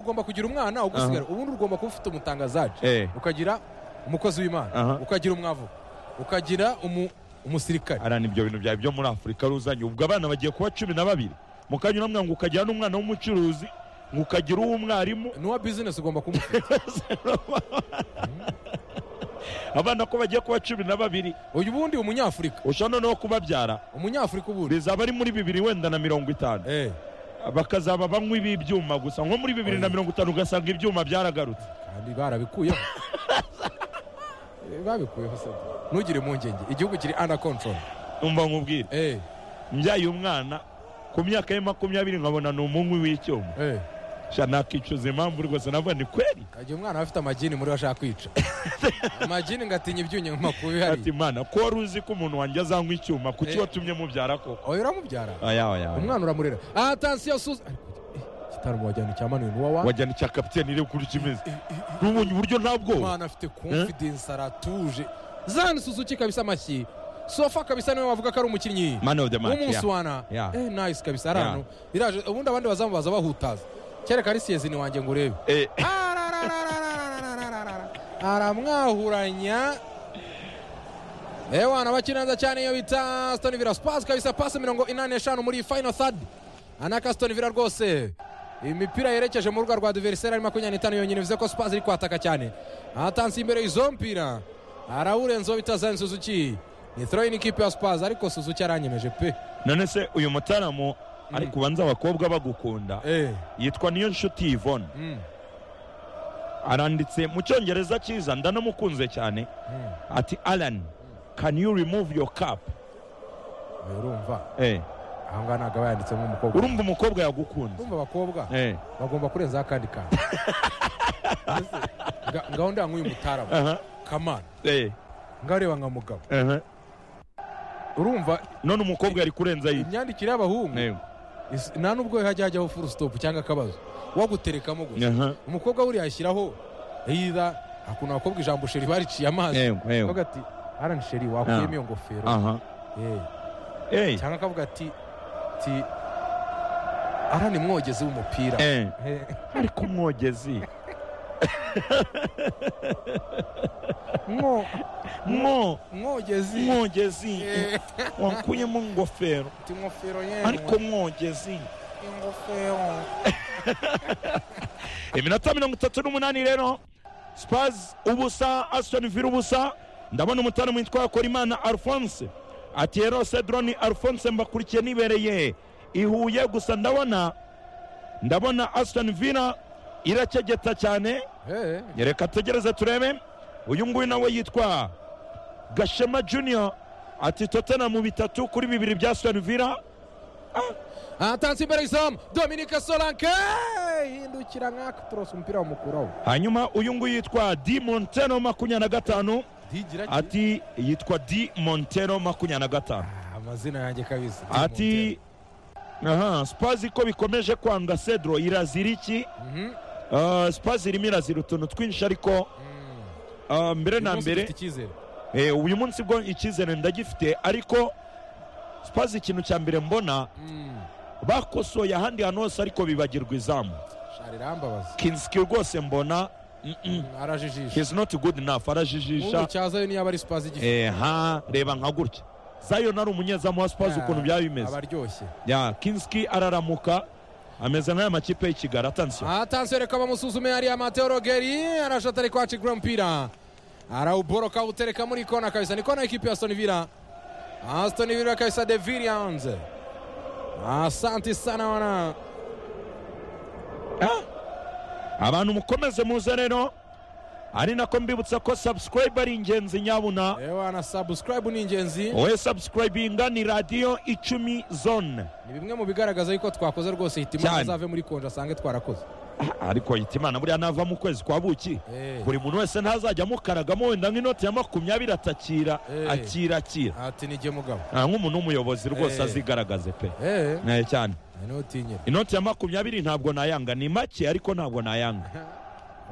ugomba kugira umwana ugusigara ubundi ugomba kuba ufite umutangazaje Eh. ukagira umukozi w'imana Aha. ukagira umwavu ukagira umu- umusirikare arana ibyo bintu byawe byo muri afurika ruzanye ubwo abana bagiye kuba cumi na babiri mukanya uramwira ngo ukagira n'umwana w'umucuruzi ngo ukagira uw'umwarimu n'uwa bizinesi ugomba kumufata abana ko bagiye kuba cumi na babiri uyu bundi umunyafurika ushobora noneho kubabyara umunyafurika ubundi bizaba ari muri bibiri wenda na mirongo itanu Eh, bakazaba banywa ib'ibyuma gusa nko muri bibiri na mirongo itanu ugasanga ibyuma byaragarutse kandi barabikuyeho Eh, babikuyeho se ntugire impungenge igihugu kiri under control umva nkubwire Eh, mbyaye umwana ku myaka ye makumyabiri nkabona ni umunywi w'icyuma eh. sha nakicuza impamvu rwose navuga ni kweri igihe umwana aba afite amagini muri we ashaka kwica amagini ngatinya ibyunya mu makuba ati ihari mana ko wari uzi ko umuntu wanjye azanywa icyuma kuki Eh. watumye mubyara koko oya uramubyara aya aya aya. umwana uramurera aha tansiyo suza gitaramo wajyana icya manuwe n'uwa wa wajyana icya kapiteni reba ukuntu kimeze n'ubundi uburyo ntabwo umwana afite confidence aratuje zani suzuki kabisa amashyi sofa kabisa niwe wavuga ko ari umukinnyi Man of the match, w'umunsi yeah. wana Yeah. eh nice kabisa ari hano iraje ubundi abandi bazamu baza bahutaza kereka ari siyezini wanjye ngo urebe Eh, Arararararararararara. aramwahuranya ewana bakina neza cyane iyo bita stone villa spasi kabisa pasi mirongo inani n'eshanu muri final third anaka stone villa rwose imipira yerekeje mu rubuga rwa diveriseri ari makumyabiri n'itanu yonyine bivuze ko spasi iri kwataka cyane atanse imbere y'izo mpira arawurenzeho bita zani suzuki ni throw-in ikipe ya spasi ariko suzuki aranyemeje pe none se uyu mutaramu ariko ubanza abakobwa bagukunda Eh, yitwa niyo nshuti yvonne mm, aranditse mu cyongereza cyiza ndanamukunze cyane mm. ati alan can you remove your cap Oya, urumva Eh, aha ngaha ntabwo aba yanditsemo umukobwa urumva umukobwa yagukunze urumva abakobwa Eh, bagomba kurenzaho akandi kantu Nga- ngaho ndanga uyu mutarama aha, kamana eh, ngareba nka mugabo aha. urumva none umukobwa yari kurenza yibyo imyandikire y'abahungu Eh, is- nta nubwo hajya hajyaho full stop cyangwa akabazo waguterekamo gusa aha. umukobwa buriya ashyiraho either hakuno abakobwa ijambo sheri bariciye amazi Eh, eh, akavuga ati arani sheri wakuyemo Ah. iyo ngofero aha. Eh, Eh, cyangwa akavuga ati ti arani mwogezi w'umupira eh. Eh, ariko umwogezi mwo mwo mwogezi mwogezi Eh, wakuyemo ingofero ati ingofero yewe ariko mwogezi ingofero iminota mirongo itatu n'umunani rero spaz ubusa asitoni vila ubusa ndabona umutara witwa korimana alphonse ati rero cedroni alphonse mbakurikiye nibereye i huye gusa ndabona ndabona asitoni vila irakegeta cyane Eh, reka tegereze turebe uyu nguyu nawe yitwa gashema junior ati tottenham bitatu kuri bibiri bya asitoni vila atanze imbere y'izamu dominike solanke hindukira nk'aka turose umupira wamukuraho hanyuma uyu nguyu yitwa di monteno makumyabiri na gatanu ati ati yitwa di montero makumyabiri na gatanu Ah, amazina yanjye kabisa ati aha spazi ko bikomeje kwanga cedro irazira iki Mhm. Ah, spazi irimo irazira utuntu twinshi ariko Mm. ah, mbere Uyu na munsi mbere dufite icyizere eh, uyu munsi bwo icyizere ndagifite ariko spazi ikintu cya mbere mbona Mm. bakosoye ahandi hantu hose ariko bibagirwa izamu shari irambabaza kinski rwose mbona mm-mm, Mm, arajijisha he's not good enough ubu arajijisha cyazayo niyo aba ari spazi igifu Eh, ha reba nka gutya zayon ari umunyezamu wa spazi ukuntu byaba bimeze abaryoshye ya kinski araramuka ameze nk'aya makipe y'ikigali atansiyo atansiyo reka bamusuzume hariya mateo rogeri arashata ari kwaca igura umupira arawuboroka awutereka muri kona kabisa ni kona y'ikipe ya aston villa aston villa kabisa de villians asanti sana wana Ah! abantu mukomeze muze rero ari nako mbibutsa ko subscribe ari ingenzi nyabuna ewa na subscribe ni ingenzi wowe subscribinga ni radiyo icumi zone ni bimwe mu bigaragaza yuko twakoze rwose hitima Cyane. azave muri konje asange twarakoze Ah, ariko yita imana buriya nava mu kwezi kwa buki Eh. buri muntu wese ntazajya amukaragamo wenda nk'inoti ya makumyabiri atakira Eh. akirakira ati nijye mugabo Ah, nk'umuntu w'umuyobozi rwose Eh. azigaragaze pe eee Eh, cyane ntutinyire inoti ya makumyabiri ntabwo nayanga ni make ariko ntabwo nayanga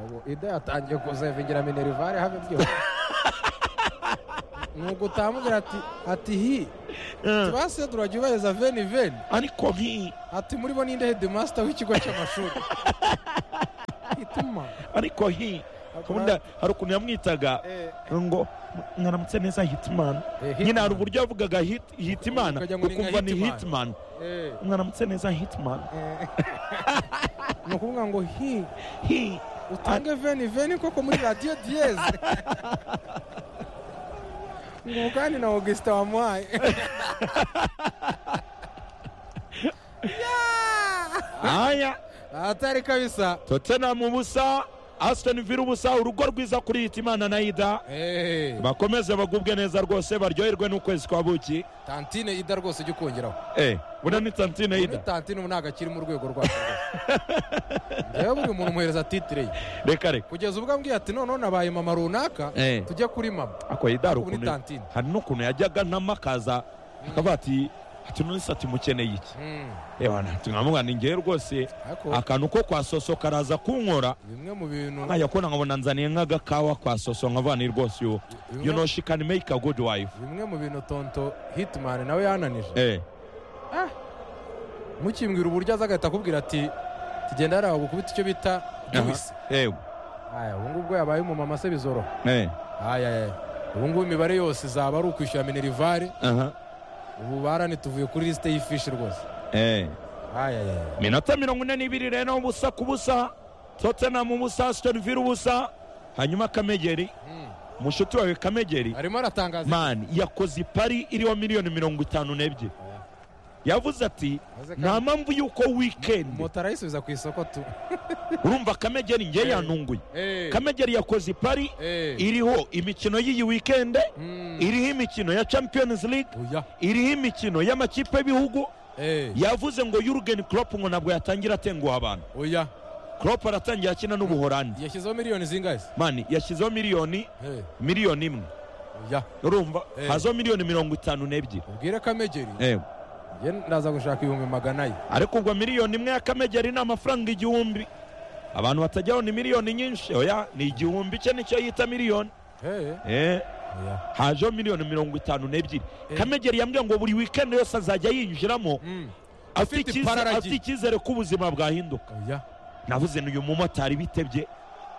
ubu ida yatangiye kuzevingira minerivare habe byose ni uko utamubwira ati ati hi tubase turajya veni veni ariko nk'iyi ati muri bo ninde headmaster w'ikigo cy'amashuri gituma ariko hi ubundi hari ukuntu yamwitaga Eh, ngo mwaramutse neza hitimana Eh, nyine hari Hitman. uburyo yavugaga hit- hitimana Ukagira ngo ni nka ukumva ni Hitman. hitimana Eh, mwaramutse neza hitimana eh, ni ukuvuga ngo hi hi utange veni veni koko muri radiyo diyeze ngo kandi na augustin wamuhaye aya atari kabisa tottenham ubusa aston villa ubusa urugo rwiza kuri hitimana na ida Eh, bakomeze bagubwe neza rwose baryoherwe n'ukwezi kwa buki tantine ida rwose ujya ukongeraho eh buriya ni tantine muri ida tantine ubu ntabwo akiri mu rwego rwacu rwose. njyewe buri muntu umuhereza titire ye reka reka kugeza ubwo ambwiye ati noneho nabaye mama runaka Eh. tujya kuri mama ako ida hari Ubu ni ukuntu tantine. hari n'ukuntu yajyaga nama akaza akaba ati ati none se ati mukeneye iki Mm, ebana tumwamubwira ni ngewe rwose ariko akantu ko kwa soso karaza kunkora bimwe mu bintu nkajya kubona nkabona nzaniye nk'agakawa kwa soso nkava ni rwose yo you know she can make a good wife bimwe mu bintu tonto hitimani nawe yananije eh mukimbwira uburyo aza agahita akubwira ati tugenda hariya gukubita icyo bita juwisi eh aya ubu ngubu yabaye umumama se bizoroha eh aya aya ubu ngubu imibare yose izaba ari ukwishyura minerivare aha ubu baranituvuye kuri lisite y'ifishi rwose eh aya aya minota mirongo ine n'ibiri rero ubusa ku busa tottenham ubusa aston villa ubusa hanyuma kamegeri Mm. mushuti wawe kamegeri arimo aratangaza man yakoze ipari iriho miliyoni mirongo itanu n'ebyiri Oya. yavuze ati Maze kandi- nta mpamvu y'uko wikendi moto arayisubiza ku isoko tu urumva kamegeri ngewe Eh. yanunguye Eh, kamegeri yakoze ipari eh. iriho imikino y'iyi wikende Mm. iriho imikino ya champions league Oya. iriho imikino y'amakipe y'ibihugu Eh, yavuze ngo yurgen Klopp ngo ntabwo yatangira atenguha abantu oya Klopp aratangira akina n'ubuhorandi yashyizeho miliyoni zingahe se? mani yashyizeho miliyoni Eh, miliyoni imwe oya urumva Eh. hazaho miliyoni mirongo itanu n'ebyiri ubwire kamegeri Eh, ye ndaza gushaka ibihumbi magana ye ariko ubwo miliyoni imwe y'akamegeri ni amafaranga igihumbi abantu batajyaho ni miliyoni nyinshi oya ni igihumbi cye nicyo yita miliyoni Eh, Eh, oya hajeho miliyoni mirongo itanu n'ebyiri Eh. kamegeri yambwiye ngo buri wikendi yose azajya yinjiramo Mm. afite Afite icyizere- iparara afite icyizere ko ubuzima bwahinduka oya navuze ni uyu mumotari bitebye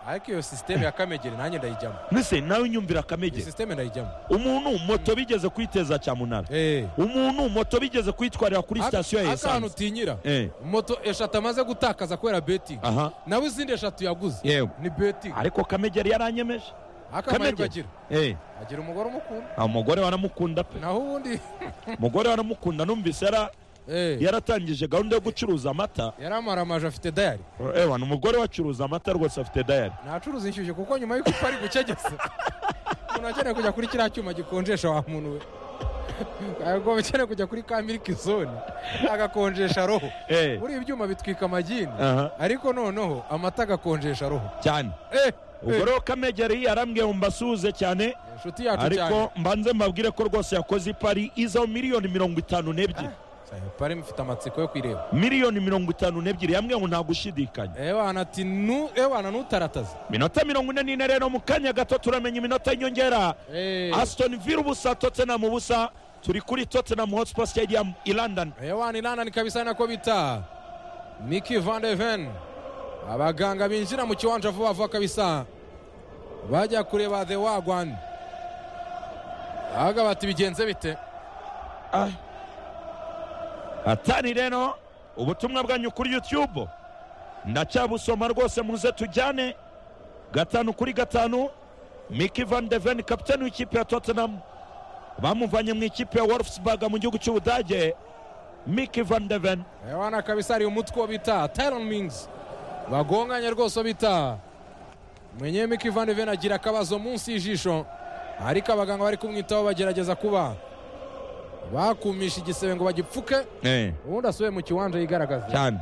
ariko iyo sisiteme ya kamegeri nanjye ndayijyamo mbese nawe unyumvira iyi akamegeri sisiteme ndayijyamo umuntu moto bigeze kwiteza cyamunara Eh. umuntu moto bigeze kwitwarira kuri Aka- sitasiyo ya akantu esanse utinyira Eh, moto eshatu amaze gutakaza kubera betingi aha nawe izindi eshatu yaguze yewe ni betingi ariko kamegeri yaranyemeje akamahirwe Kamegeri. agira Eh, agira umugore umukunda nta umugore waramukunda pe naho ubundi umugore waramukunda numvise yara- Eh, yaratangije gahunda yo gucuruza amata yari amaramaje afite dayari ewa ni umugore wacuruza amata rwose afite dayari ntacuruza inshyushyu kuko nyuma y'uko ari gucegesa umuntu akeneye kujya kuri kiriya cyuma gikonjesha wa muntu we ntabwo akeneye kujya kuri ka miliki zone agakonjesha roho Eh, buriya ibyuma bitwika amagini aha ariko noneho amata agakonjesha roho cyane Eh, ubwo rero kamegeri yarambwiye ngo mbasuhuze cyane inshuti yacu cyane ariko mbanze mbabwire ko rwose yakoze ipari izaho miliyoni mirongo itanu n'ebyiri Sayo, pari mfite amatsiko yo kwireba miliyoni mirongo itanu n'ebyiri yambwiye ngo nta gushidikanya ewana ati nu ewana nutarataza minota mirongo ine n'ine rero mu kanya gato turamenya iminota y'inyongera Eh, aston villa ubusa tottenham ubusa turi kuri tottenham hotspur stadium i london ewana inana ni kabisa nako bita miki van de ven abaganga binjira mu kiwanja vuba vuba kabisa bajya kureba the wagwan ahubwo bati bigenze bite Ah. atari rero ubutumwa bwanyu kuri youtube ndacyabusoma rwose muze tujyane gatanu kuri gatanu miki van de ven kapitani w'ikipe ya tottenham bamuvanye mu ikipe ya wolfsburg mu gihugu cy'ubudage miki van de ven ewana kabisa hari umutwe wo bita tyron mings bagonganye rwose wo bita mwenye miki van de ven agira akabazo munsi y'ijisho ariko abaganga bari kumwitaho bagerageza kuba bakumisha igisebe ngo bagipfuke ubundi asubiye mu kiwanja yigaragaza cyane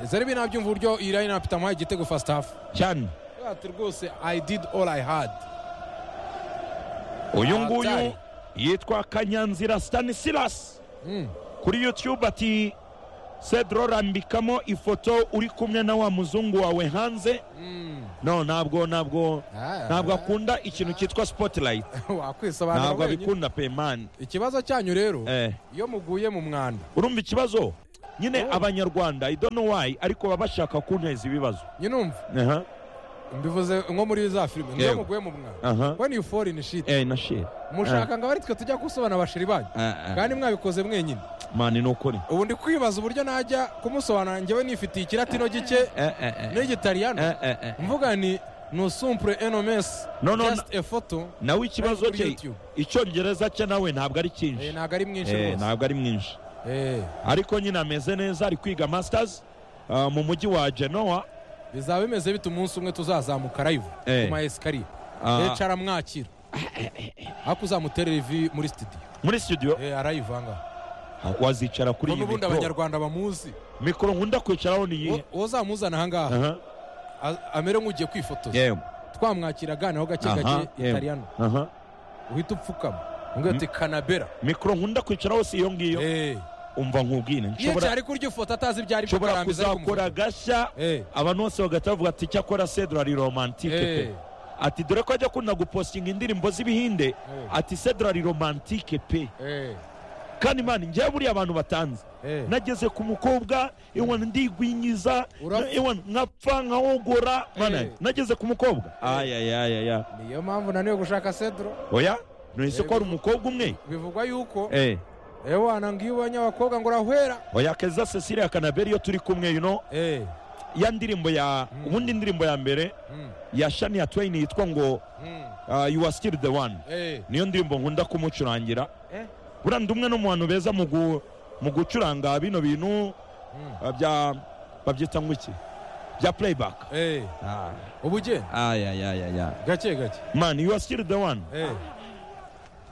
zari binabyumva uburyo iyi line up itamuhaye igitego first half cyane ati rwose i did all i had uyu Ah, nguyu byari. yitwa kanyanzira stanislas Mm. kuri youtube ati cedro rambikamo ifoto uri kumwe na wa muzungu wawe hanze Mm. no ntabwo ntabwo Ah, ntabwo ah. akunda ikintu cyitwa spotlight wakwisobanura ntabwo wenyine abikunda pe mani ikibazo cyanyu rero Eh, iyo muguye mu mwanda urumva ikibazo nyine abanyarwanda i don't know why ariko baba bashaka kunteza ibibazo nyinumva aha mbivuze nko muri za filime niyo Yego. muguye mu mwana aha when you fall in shit eh na shit mushaka ngo abaritwe tujya gusobanura abashiri banyu kandi mwabikoze mwenyine mani ni ukuri ubu ndi kwibaza uburyo najya kumusobanura njyewe nifitiye ikiratino gike Eh, eh, eh. n'igitariyano Eh, eh, eh. mvuga ni nusumpure enomesi No, no, just a photo nawe ikibazo Kuri cye YouTube. icyongereza cye nawe ntabwo ari Eh, cyinshi ntabwo ari mwinshi Eh, rwose ntabwo ari mwinshi Eh, ariko nyine ameze neza ari kwiga masters ah, mu mujyi wa genoa bizaba bimeze bite umunsi umwe tuzazamuka live Eh. ku ma esikariye Ah. hicara amwakira ariko uzamuterera ivi muri studio muri studio Eh, arayivanga ah, wazicara kuri iyi ngo n'ubundi mikoro abanyarwanda bamuzi mikoro nkunda kwicaraho ni iyihe uwo uzamuzana aha ngaha aha a- amere nk'ugiye kwifotoza yego twamwakira aganiraho gake aha gake itariyano aha uhita upfukama umbwira uti kanabera mikoro nkunda kwicaraho si iyo ngiyo umva nkubwire iyo nshobora cyari kurya ifoto atazi ibyo ari byo nshobora akarangiza ariko kuzakora gashya Eh. abantu bose bagahita bavuga ati icyakora sedura ari romantike pe Eh. ati dore ko ajya akunda gupostinga indirimbo z'ibihinde ati sedura ari romantike pe Eh, kandi mani njyewe buriya abantu batanze eh. nageze ku mukobwa iwana ndigwinyiza Urapfa. na- iwana nkapfa nkahogora mana Eh. nageze ku mukobwa ayayayaya niyo mpamvu naniwe gushaka sedro oya nahise Eh, ko hari umukobwa umwe bivugwa yuko Eh, ewana ngiyo ubonye abakobwa ngo urahwera oya keza cecilia kanaberi iyo turi kumwe you know, Eh, ya ndirimbo ya Mm. ubundi indirimbo ya mbere mm, ya shania twain yitwa ngo mm, ah, you are still the one eh, niyo ndirimbo nkunda kumucurangira eh, buriya ndi umwe no mu bantu beza mu gu- mu gucuranga bino bintu mm, ah, bya babyita ngo iki bya playback eh. ubu ugenda ayayayaya gake gake man you are still the one Eh.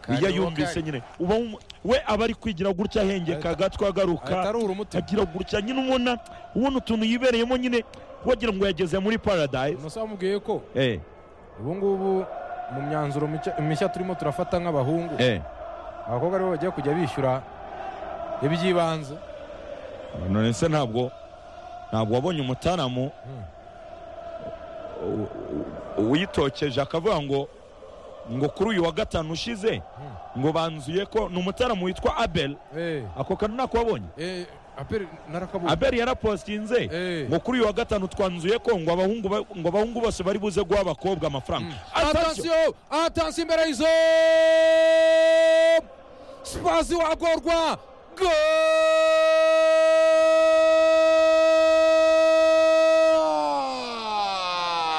iyo Karibu yumvise kari. nyine uba wum- we aba ari kwigira gutya ahengeka agatwa agaruka atari urumutima agira gutya nyine ubona ubona utuntu yibereyemo nyine wagira ngo yageze muri paradise musa wamubwiye ko eh ubu ngubu mu myanzuro micya- mishya turimo turafata nk'abahungu eh abakobwa aribo bagiye kujya bishyura iby'ibanze none se ntabwo ntabwo wabonye umutaramu Mm. u- u- uyitokeje akavuga ngo ngo kuri uyu wa gatanu ushize ngo banzuye ko ni umutaramu witwa abel Eh, ako kantu ntako wabonye eh, aperi narakabuze abel yarapostinze Eh. ngo kuri uyu wa gatanu twanzuye ko ngo abahungu ba- ngo abahungu bose bari buze guha abakobwa amafaranga Attention! atansiyo atansiyo imbere y'izo spazi wagorwa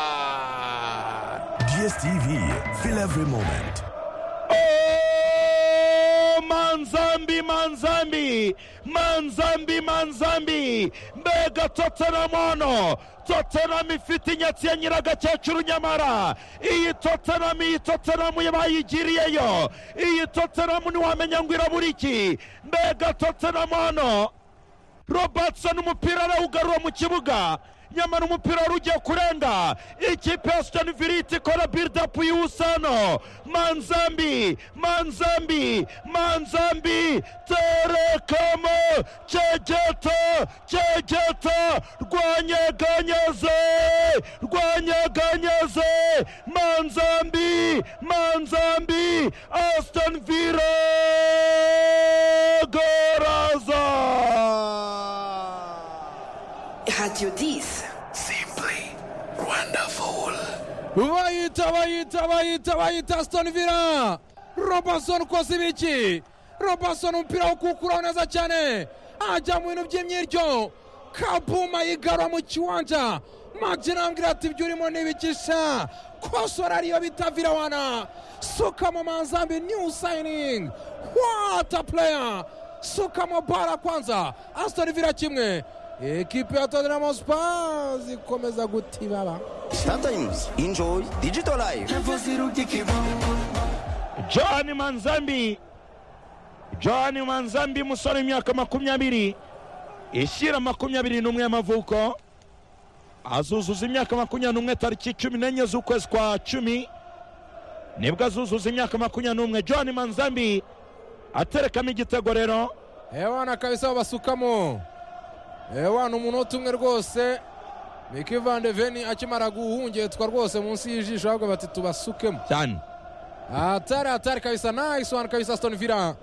Goal! DSTV, feel every moment. Oh, manzambi manzambi manzambi manzambi mbega tottenham hano tottenham ifite inyatsi ya nyiragakecuru nyamara iyi tottenham iyi tottenham bayigiriyeyo iyi tottenham ntiwamenya ngo irabura iki mbega tottenham hano robertson umupira arawugarura mu kibuga nyamara umupira wari ugiye kurenga ikipe ya sitani viriti ikora bildapu y'ubusano manzambi manzambi manzambi terekamo cegeto cegeto rwanyeganyeze rwanyeganyeze manzambi manzambi aston villa goraza Radio 10. Simply wonderful. bayita bayita bayita bayita asitoni vila robinson ukoze ibiki robinson umupira wo kuwukuraho neza cyane ajya mu bintu by'imyiryo kabuma yigarura mu kiwanja magina ambwira ati ibyo urimo ni ibiki sha kosora ariyo bita virawana suka mu manzambi new signing what a player suka mu bara kwanza asitoni vila kimwe ekipi ya tottenham spurs ikomeza gutibaba Sometimes enjoy digital life. john manzambi john manzambi umusore w'imyaka makumyabiri ishyira makumyabiri n'umwe y'amavuko azuzuza imyaka makumyabiri n'umwe tariki cumi n'enye z'ukwezi kwa cumi nibwo azuzuza imyaka makumyabiri n'umwe john manzambi aterekamo igitego rero ewana kabisa babasukamo ewana umunota umwe rwose miki vandeveni akimara guhungetwa rwose munsi y'ijisho ahubwo bati tubasukemo cyane atari atari kabisa nice one kabisa aston villa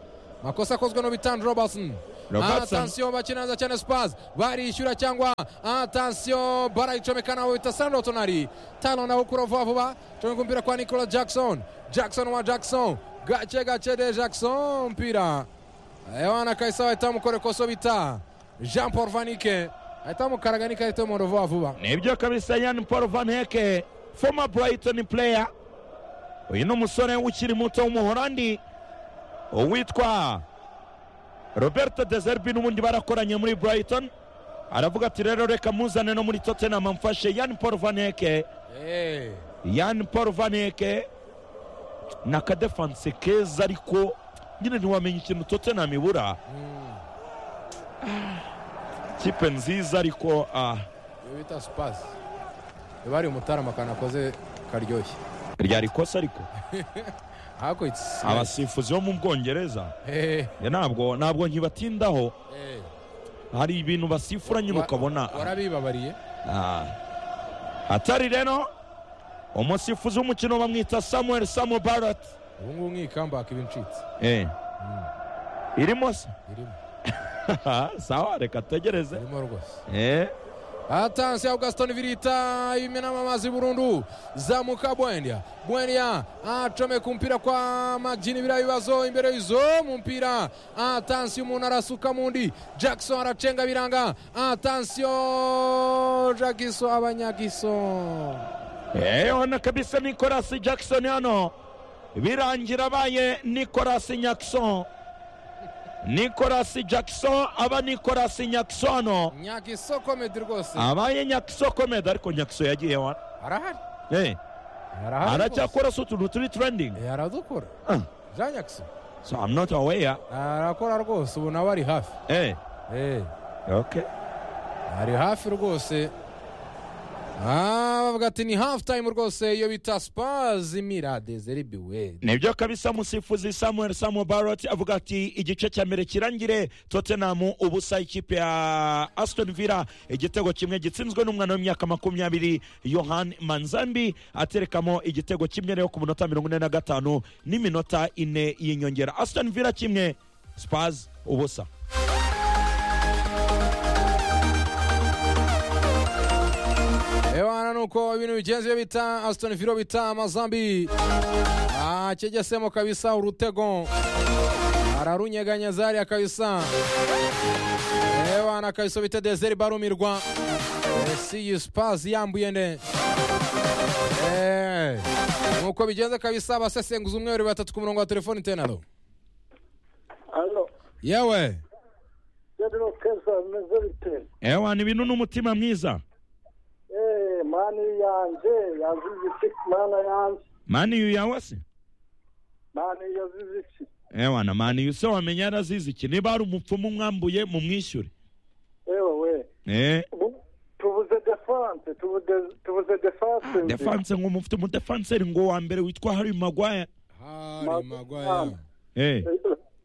makosa akozwe n'ubitandi robertson Robertson atansiyo bakinanza cyane spas barishyura cyangwa atansiyo barayicomeka nawe bita sando tonari tano nawe ukura vuba vuba comeka umupira kwa nicola jackson jackson wa jackson gake gake de jackson mpira yohana kahise bahita bamukorekoso bita jean paul vanike ahita bamukaraga n'ikarita y'umuhondo vuba vuba nibyo kabisa yan paul van heke former brighton player uyu ni umusore ukiri muto w'umuholandi uwitwa roberto dezerbi n'ubundi barakoranye muri brighton aravuga ati rero reka muzane no muri tottenham mfashe yan paul van heke Eh, yan paul van heke ni akadefanse keza ariko nyine ntiwamenya ikintu tottenham ibura Ah, kipe nziza ariko ah, iyo bita spas bari umutarama akantu akoze karyoshye ryari ikosa ariko ariko it's abasifuzi bo mu bwongereza Eh, Ya ntabwo ntabwo nkibatindaho eh. hari ibintu basifura nyine ukabona warabibabariye ah. atari rero umusifuzi w'umukino bamwita samuel samu barat ubu ngubu nk'iyi kambaka iba incitse eh. irimo se irimo sawa reka tegereze irimo rwose eh. atansi ya gaston virita imenamo amazi burundu zamuka bwendia bwendia acomeka umupira kwa magini biriya bibazo imbere y'izo mu mpira atansiyo umuntu arasuka mu ndi jackson aracenga biranga atansiyo jagiso abanyagiso Eh, hano kabisa nicolas jackson hano birangira abaye nicolas jackson nicolas jackson aba nicolas jackson hano nyagiso komedi rwose abaye nyakiso komedi ariko nyakiso yagiye wa arahari Eh, arahari rwose. aracyakora se utuntu turi trending Eh, aradukora Ah, jean jagiso so i'm not aware arakora rwose ubu nawe ari hafi eh Eh. okay ari hafi rwose Ah, bavuga ati ni hafu tayimu rwose iyo bita spazi mirade zeribiwe nibyo kabisa musifuzi samuel samu barot avuga ati igice cya mbere kirangire tottenham ubusa ikipe ya aston villa igitego kimwe gitsinzwe n'umwana w'imyaka makumyabiri yohan manzambi aterekamo igitego kimwe rero ku minota mirongo ine na gatanu n'iminota ine y'inyongera aston villa kimwe spars ubusa ewana nuko ibintu bigenze iyo bita asitoni viro bita amazambi akegesemo kabisa urutego ararunyeganya zariya kabisa ewana kabisa bita dezeri barumirwa esi iyi spazi yambuye nde Eh, nuko bigenze kabisa abasesenguza umwe babiri batatu ku murongo wa telefoni tenaro Alo, yewe Pedro Keza meze bite? ewana ibintu n'umutima mwiza Eh, mani yanjye yazize iki mana yanjye maniyu yawe se mani yazize iki ewana maniyu se wamenya yarazize iki niba hari umupfumu mwambuye mumwishyure ewe we eh Bu- tubuze defense tubuze tubuze defense defanse ngo mufite umudefanseri ngo wa mbere witwa hari magwaya hari magwaya eh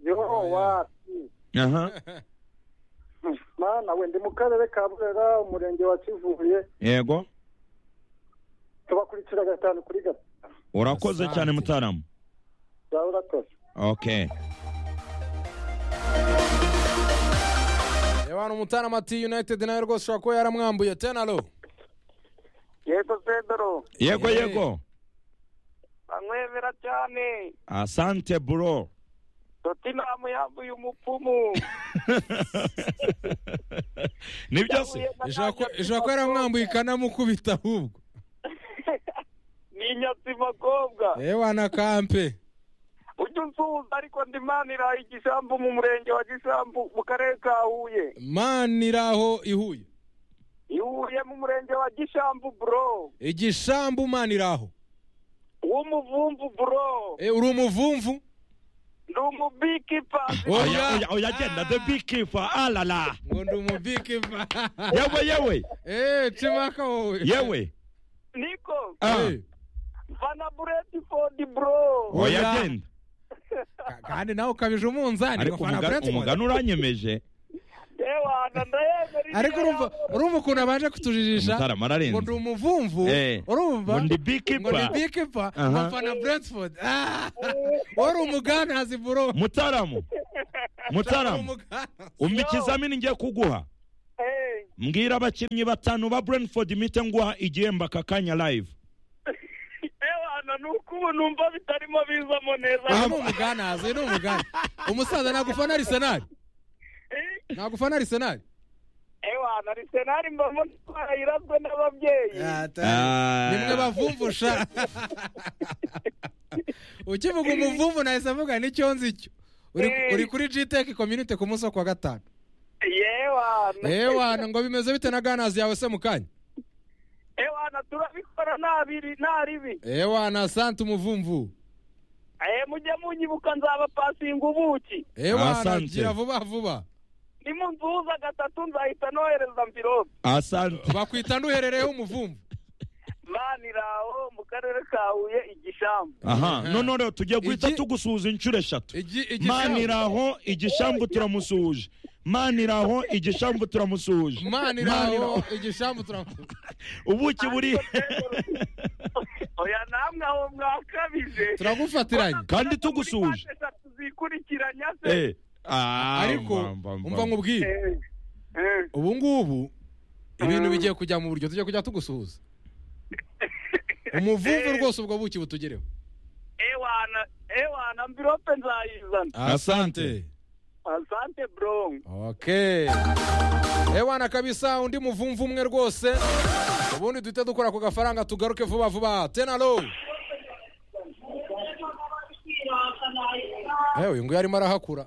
yo wapi aha mana we ndi mu karere ka burera umurenge wa kivuye yego tubakurikira gatanu kuri gatanu urakoze Asante. cyane mutaramu zawe urakoze okay abantu umutarama ati united nawe rwose ushobora kuba yaramwambuye tenaro yego pedro yego Eh. yego bamwemera cyane asante bro totinamu yambuye umupfumu ni byose ishobora kuba yaramwambuye ikanamukubita ahubwo ni inyatsi makobwa yewe na kampe ujya usuhuza ariko ndimanira igisambu mu murenge wa gisambu mu karere ka huye mani iri aho ihuye ihuye mu murenge wa gisambu bro igishambu mani iri aho w'umuvumvu bro Eh, uri umuvumvu ndi umubikipa oya oya oya genda the big keeper alala ngo ndi umubikiva yewe yewe eee cimaka wowe yewe niko ah Eh, vana buretifodi bro oya Oya. genda ka- kandi nawe ukabije umunzani ariko ngafana umuga- Brentford. umugani uranyemeje ewana ndayemera ibyo ariko urumva yavuze. urumva ukuntu abanje kutujijisha Umutarama ararenze. ngo ndi umuvumvu Eh. urumva Ngo ndi ngo beekeeper. ndi beekeeper, Aha. ngo mfana brentford Ah! wari umugantazi bro mutaramu mutarama umva ikizamini ngiye kuguha Eh, mbwira abakinnyi batanu ba brentford mpite nguha igihembo aka kanya live ewana ni uko ubu numva bitarimo bizamo neza uyu ni umugana uyu ni umugana umusaza nagufana arisenali Eh, nagufana arisenali ewana arisenali mbamo twarayirabwe n'ababyeyi nimwe bavumvusha ukivuga umuvumvu nahise avuga n'icyo nzi cyo Uri- Eh. uri kuri gtech community ku munsi wo kuwa gatanu yewana ewana ngo bimeze bite na ganazi yawe se mu kanya ewana turabikora nta biri nta ribi ewana sante umuvumvu Eh, mujye munyibuka nzabapasinga ubuki ewana Asante. gira vuba vuba nimunzuza gatatu nzahita nohereza mvirope asante bakwita nduherereyeho umuvumvu maniraho mu karere ka huye igishambu aha none rero tugiye guhita Iki- tugusuhuza inshuro eshatu Igi- igishambu. maniraho igishambu turamusuhuje maniraho igishambu turamusuhuje maniraho igishambu turamu ubuki buri oya namwe aho mwakabije turagufatiranye kandi tugusuhuje Muri mpande eshatu zikurikiranya se Eh, ah, ariko mba, mba, umva mba. nkubwire Eh, eh. ubu ngubu ibintu bigiye kujya mu buryo tujya kujya tugusuhuza umuvumvu rwose ubwo buki butugereho ewana ewana mvirope nzayizana Asante. asante bro Okay. ewana kabisa undi muvumvu umwe rwose ubundi duhite dukora ku gafaranga tugaruke vuba vuba tenalo Eh, uyu nguyu arimo arahakura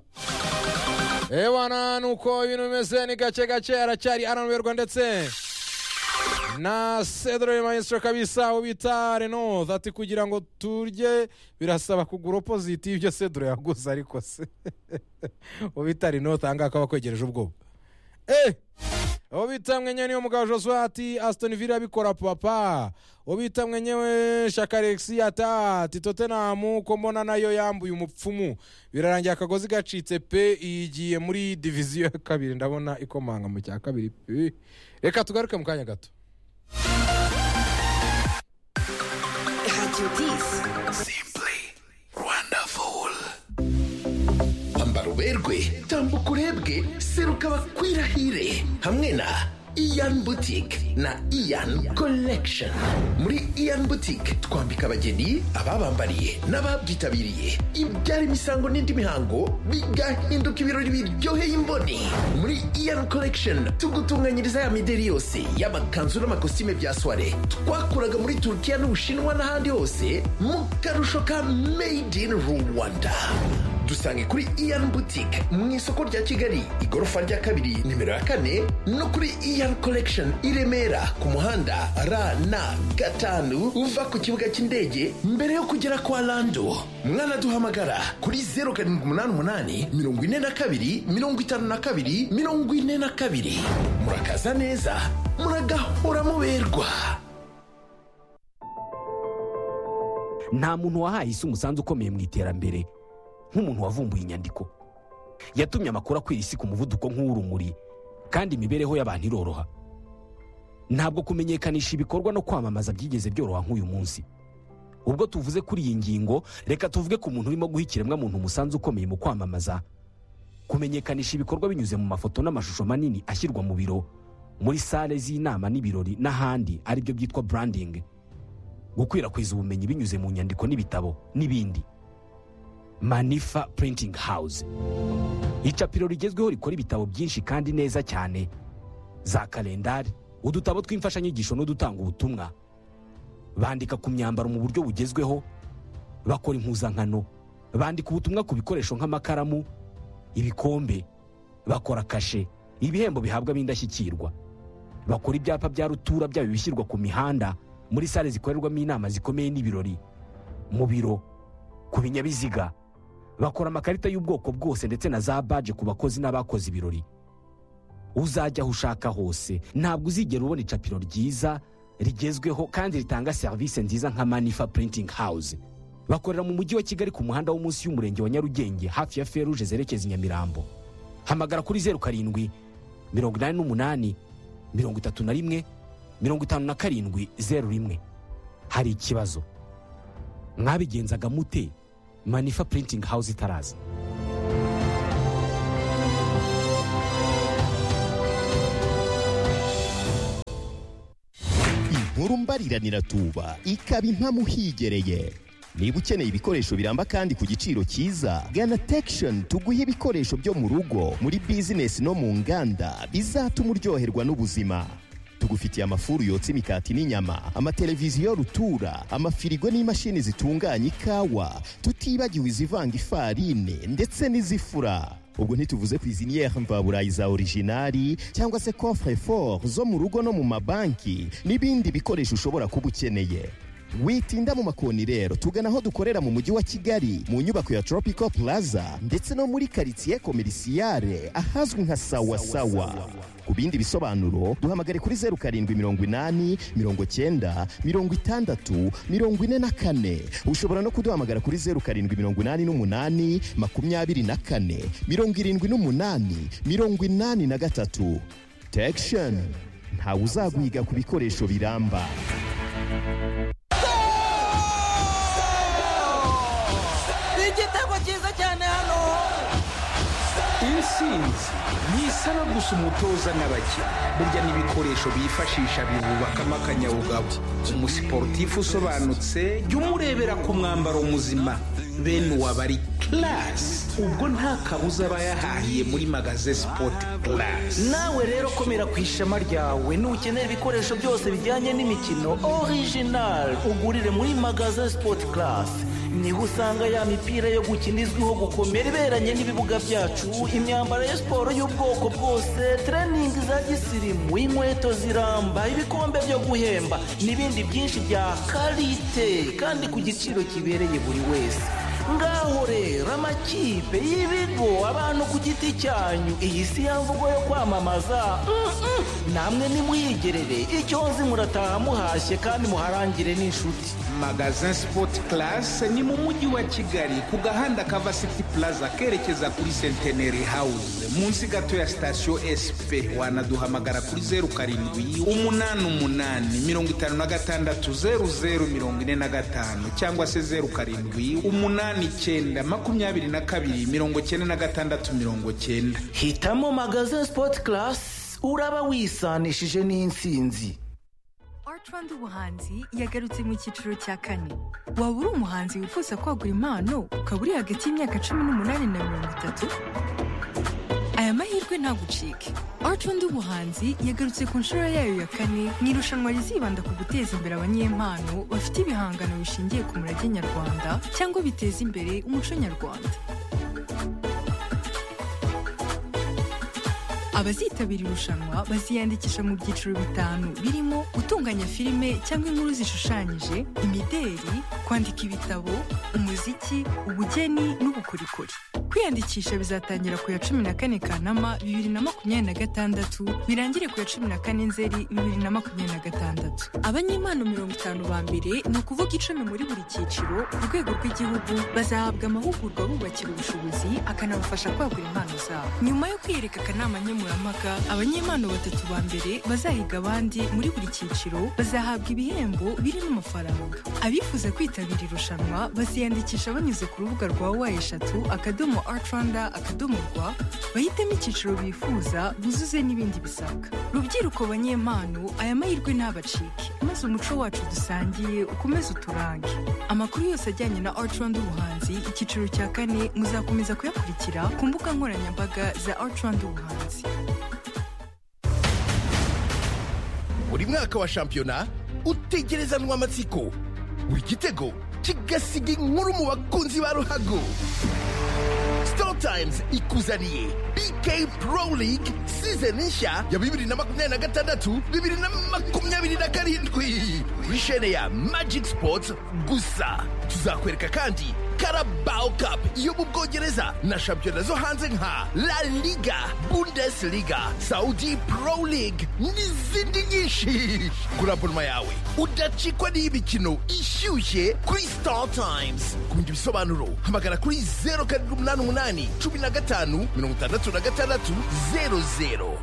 ewana nuko ibintu bimeze ni gake gake aracyari aranuberwa ndetse na cedre maestro kabisa ubita reno ati kugira ngo turye birasaba kugura opoziti y'ibyo cedre yaguze ariko se ubita reno tanga akaba akwegereje ubwoba eh uwo bita mwenyewe niyo mugabo josue ati aston villa bikora papa uwo bita mwenyewe shaka alexi ata ati tottenham ko mbona nayo yambuye umupfumu birarangiye akagozi gacitse pe igiye muri diviziyo ya kabiri ndabona ikomanga mu cya kabiri pe reka tugaruke mu kanya gato Radio 10. Simply wonderful. Ambara uberwe, tambuka urebwe, seruka bakwirahire hamwe na Ian Boutique na Ian Collection. Muri Ian Boutique twambika abageni, ababambariye n'ababyitabiriye ibyara imisango n'indi mihango bigahinduka ibirori biryoheye imboni. Muri Ian Collection tugutunganyiriza ya mideri yose y'amakanzu n'amakositime bya soirée twakuraga muri Turkiya n'Ubushinwa n'ahandi hose mu karusho ka Made in Rwanda. dusange kuri iyan boutique mu isoko rya kigali igorofa rya kabiri nimero ya kane no kuri iyan collection i remera ku muhanda rn gatanu uva ku kibuga cy'indege mbere yo kugera kwa lando mwanaduhamagara kuri 0788 42 52 42 murakaza neza muragahora muberwa nta muntu wahaye isi umusanzu ukomeye mu iterambere nk'umuntu wavumbuye inyandiko yatumye amakuru akwira isi ku muvuduko nk'uw'urumuri kandi imibereho y'abantu iroroha ntabwo kumenyekanisha ibikorwa no kwamamaza byigeze byoroha nk'uyu munsi ubwo tuvuze kuri iyi ngingo reka tuvuge ku muntu urimo guha ikiremwamuntu umusanzu ukomeye mu kwamamaza kumenyekanisha ibikorwa binyuze mu mafoto n'amashusho manini ashyirwa mu biro muri sale z'inama n'ibirori n'ahandi aribyo byitwa branding gukwirakwiza ubumenyi binyuze mu nyandiko n'ibitabo n'ibindi manifa printing house icapiro rigezweho rikora ibitabo byinshi kandi neza cyane za kalendari udutabo tw'imfashanyigisho n'udutanga ubutumwa bandika ku myambaro mu buryo bugezweho bakora impuzankano bandika ubutumwa ku bikoresho nk'amakaramu ibikombe bakora kashe ibihembo bihabwa b'indashyikirwa bakora ibyapa bya rutura byaba ibishyirwa ku mihanda muri sale zikorerwamo inama zikomeye n'ibirori mu biro ku binyabiziga bakora amakarita y'ubwoko bwose ndetse na za baje ku bakozi n'abakoze ibirori uzajya aho ushaka hose ntabwo uzigera ubona icapiro ryiza rigezweho kandi ritanga serivisi nziza nka manifa printing house bakorera mu mujyi wa kigali ku muhanda wo munsi y'umurenge wa nyarugenge hafi ya feruje zerekeza i nyamirambo hamagara kuri zeru karindwi mirongo inani n'umunani mirongo itatu na rimwe mirongo itanu na karindwi zeru rimwe hari ikibazo mwabigenzaga mute manifa printing house itaraza murumbarira niratuba ikaba intamuhigereye niba ukeneye ibikoresho biramba kandi ku giciro cyiza gana tekishoni tuguhe ibikoresho byo mu rugo muri bizinesi no mu nganda bizatuma uryoherwa n'ubuzima tugufitiye amafuru yotsa imikati n'inyama amateleviziyo rutura amafirigo n'imashini zitunganya ikawa tutibagiwe izivanga ifarine ndetse n'izifura ubwo ntituvuze ku iziniyeri mvaburayi za orijinari cyangwa se kofure foru zo mu rugo no mu mabanki n'ibindi bikoresho ushobora kuba ukeneye witinda mu makoni rero tugana aho dukorera mu mujyi wa kigali mu nyubako ya tropical plaza ndetse no muri karitsiye komerisiyare ahazwi nka sawasawa ku bindi bisobanuro duhamagare kuri zeru karindwi mirongo inani mirongo cyenda mirongo itandatu mirongo ine na kane ushobora no kuduhamagara kuri zeru karindwi mirongo inani n'umunani makumyabiri na kane mirongo irindwi n'umunani mirongo inani na gatatu tekishoni ntawe uzagwiga ku bikoresho biramba ni igitego cyiza cyane hano intsinzi ni isaba gusa umutoza n'abakinnyi burya n'ibikoresho bifashisha bibubakamo akanyabugabo umusiporutifu usobanutse jya umurebera ku mwambaro muzima bene uwaba ari karasi ubwo nta kabuza aba yahahiye muri magaze sipoti karasi nawe rero komera ku ishema ryawe nukenera ibikoresho byose bijyanye n'imikino orijinari ugurire muri magaze sipoti karasi niho usanga ya mipira yo gukina izwiho gukomera iberanye n'ibibuga byacu imyambaro ya siporo y'ubwoko bwose tereningi za gisirimu inkweto ziramba ibikombe byo guhemba n'ibindi byinshi bya karite kandi ku giciro kibereye buri wese ngaho rero amakipe y'ibigo abantu ku giti cyanyu iyi si ya mvugo yo kwamamaza Mm-mm. namwe nimuyigerere icyo nzi murataha muhashye kandi muharangire n'inshuti magazin sipoti karasi ni mu mujyi wa kigali ku gahanda kava siti pulaza kerekeza kuri senteneri hawuze munsi gato ya sitasiyo esipe wanaduhamagara kuri zeru karindwi umunani umunani mirongo itanu na gatandatu zeru zeru mirongo ine na gatanu cyangwa se zeru karindwi umunani icyenda makumyabiri na kabiri mirongo cyenda na gatandatu mirongo cyenda hitamo magazin sipoti karasi uraba wisanishije n'insinzi rwanda ubuhanzi yagarutse mu cyiciro cya kane waba uri umuhanzi wifuza kwagura impano ukaba uri hagati y'imyaka cumi n'umunani na mirongo itatu aya mahirwe ntagucike rwanda ubuhanzi yagarutse ku nshuro yayo ya kane mu irushanwa rizibanda ku guteza imbere abanyempano bafite ibihangano bishingiye ku murage nyarwanda cyangwa biteza imbere umuco nyarwanda abazitabira irushanwa baziyandikisha mu byiciro bitanu birimo gutunganya filime cyangwa inkuru zishushanyije imideri kwandika ibitabo umuziki ubugeni n'ubukorikori kwiyandikisha bizatangira ku ya cumi na kane kanama bibiri na makumyabiri na gatandatu birangire ku ya cumi na kane nzeri bibiri na makumyabiri na gatandatu abanyempano mirongo itanu ba mbere ni ukuvuga icumi muri buri cyiciro ku rwego rw'igihugu bazahabwa amahugurwa bubakira ubushobozi akanabafasha kwagura impano zabo nyuma yo kwiyereka akanama nkemurampaka abanyempano batatu ba mbere bazahiga abandi muri buri cyiciro bazahabwa ibihembo birimo amafaranga abifuza kwitabira irushanwa baziyandikisha banyuze ku rubuga rwa wa eshatu akadomo artranda akadomo rwa bahitemo icyiciro bifuza buzuze n'ibindi bisabwa rubyiruko banyempano aya mahirwe ntabacike maze umuco wacu dusangiye ukomeze uturange amakuru yose ajyanye na artranda ubuhanzi icyiciro cya kane muzakomeza kuyakurikira ku mbuga nkoranyambaga za artranda ubuhanzi buri mwaka wa shampiyona utegerezanwa amatsiko buri gitego kigasiga inkuru mu bakunzi ba ruhago Star Times ikuzaniye BK Pro League season nshya ya bibiri na makumyabiri na gatandatu bibiri na makumyabiri na karindwi kuri shene ya Magic Sports gusa tuzakwereka kandi Carabao Cup yo mu Bwongereza na shampiyona zo hanze nka La Liga, Bundesliga, Saudi Pro League n'izindi nyinshi. Kura abonoma yawe udacikwa n'iy'imikino ishyushye kuri Star Times. Ku bindi bisobanuro hamagara kuri zeru karindwi umunani umunani cumi na gatanu mirongo itandatu na gatandatu zeru zeru.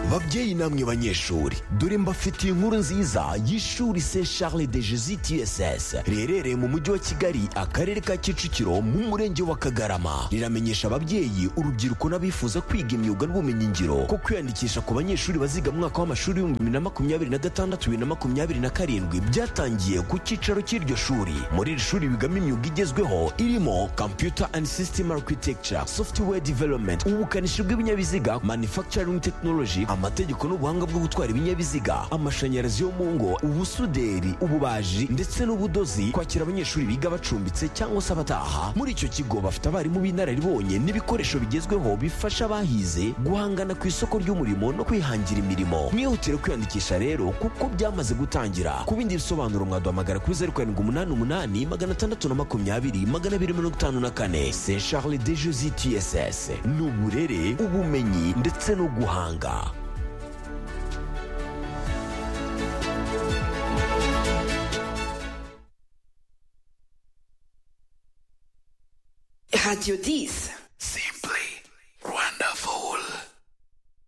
babyeyi namwe banyeshuri dore mbafitiye inkuru nziza y'ishuri se charles de jesus tss riherereye mu mujyi wa kigali akarere ka kicukiro mu murenge wa kagarama riramenyesha ababyeyi urubyiruko n'abifuza kwiga imyuga n'ubumenyingiro ko kwiyandikisha ku banyeshuri baziga mu mwaka w'amashuri w'ibihumbi bibiri na makumyabiri na gatandatu bibiri na makumyabiri na karindwi byatangiye ku cyicaro cy'iryo shuri muri iri shuri bigamo imyuga igezweho irimo computer and system architecture software development ubukanishi bw'ibinyabiziga manufacturing technology amategeko n'ubuhanga bwo gutwara ibinyabiziga amashanyarazi yo mu ngo ubusuderi ububaji ndetse n'ubudozi kwakira abanyeshuri biga bacumbitse cyangwa se abataha muri icyo kigo bafite abarimu b'inararibonye n'ibikoresho bigezweho bifasha abahize guhangana ku isoko ry'umurimo no kwihangira imirimo mwihutire kwiyandikisha rero kuko byamaze gutangira ku bindi bisobanuro mwaduhamagara kuri zeru karindwi umunani umunani magana atandatu na makumyabiri magana abiri mirongo itanu na kane se charles de josi tss ni uburere ubumenyi ndetse no guhanga Radio 10.